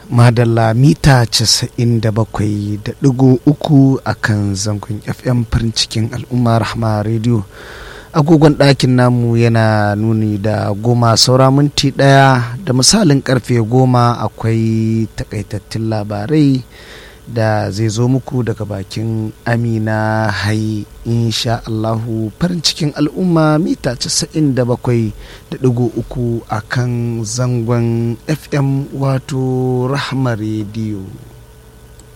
madalla mita 97.3 a kan zangon fm farin cikin al'umma rahma radio agogon ɗakin namu yana nuni da goma saura minti ɗaya da misalin karfe goma akwai takaitattun labarai da zai zo muku daga bakin amina hai insha Allahu farin cikin al'umma mita 97.3 a kan zangon fm wato rahma rediyo